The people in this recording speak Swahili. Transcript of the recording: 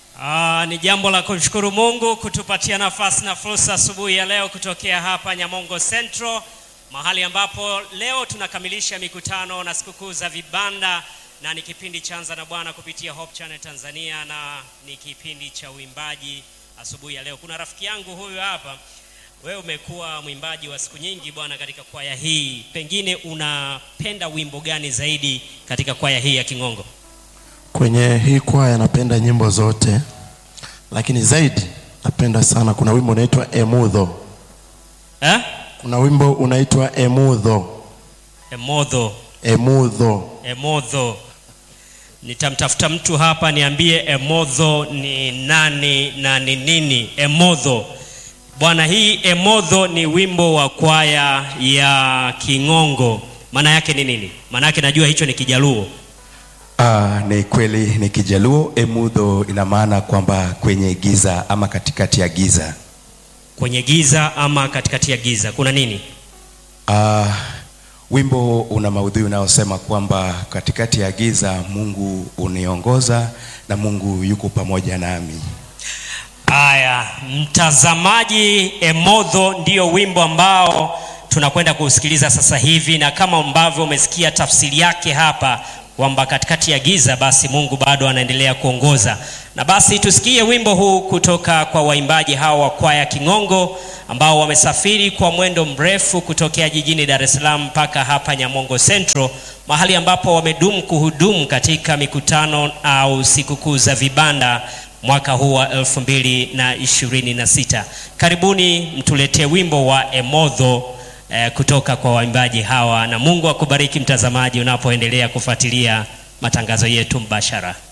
Ah, ni jambo la kumshukuru Mungu kutupatia nafasi na fursa asubuhi ya leo kutokea hapa Nyamongo Central, mahali ambapo leo tunakamilisha mikutano na sikukuu za vibanda, na ni kipindi cha Anza na Bwana kupitia Hope Channel Tanzania, na ni kipindi cha uimbaji asubuhi ya leo. Kuna rafiki yangu huyu hapa, wewe umekuwa mwimbaji wa siku nyingi bwana katika kwaya hii, pengine unapenda wimbo gani zaidi katika kwaya hii ya King'ongo? Kwenye hii kwaya napenda nyimbo zote, lakini zaidi napenda sana, kuna wimbo unaitwa Emudho. Eh? Kuna wimbo unaitwa Emudho, Emodho. Emudho. Emodho. Nitamtafuta mtu hapa niambie Emodho ni nani na ni nini Emodho. Bwana, hii Emodho ni wimbo wa kwaya ya King'ongo. Maana yake ni nini? Maana yake najua hicho ni Kijaluo. Ah, ni kweli ni Kijaluo. Emudho ina maana kwamba kwenye giza ama katikati ya giza. Kwenye giza ama katikati ya giza kuna nini? Ah, wimbo una maudhui unaosema kwamba katikati ya giza Mungu uniongoza na Mungu yuko pamoja nami. Haya, mtazamaji, Emodho ndio wimbo ambao tunakwenda kuusikiliza sasa hivi, na kama ambavyo umesikia tafsiri yake hapa kwamba katikati ya giza basi Mungu bado anaendelea kuongoza. Na basi tusikie wimbo huu kutoka kwa waimbaji hawa wa kwaya King'ongo ambao wamesafiri kwa mwendo mrefu kutokea jijini Dar es Salaam mpaka hapa Nyamongo Central, mahali ambapo wamedumu kuhudumu katika mikutano au sikukuu za vibanda mwaka huu wa elfu mbili na ishirini na sita. Karibuni mtuletee wimbo wa Emodho eh, kutoka kwa waimbaji hawa, na Mungu akubariki mtazamaji unapoendelea kufuatilia matangazo yetu mbashara.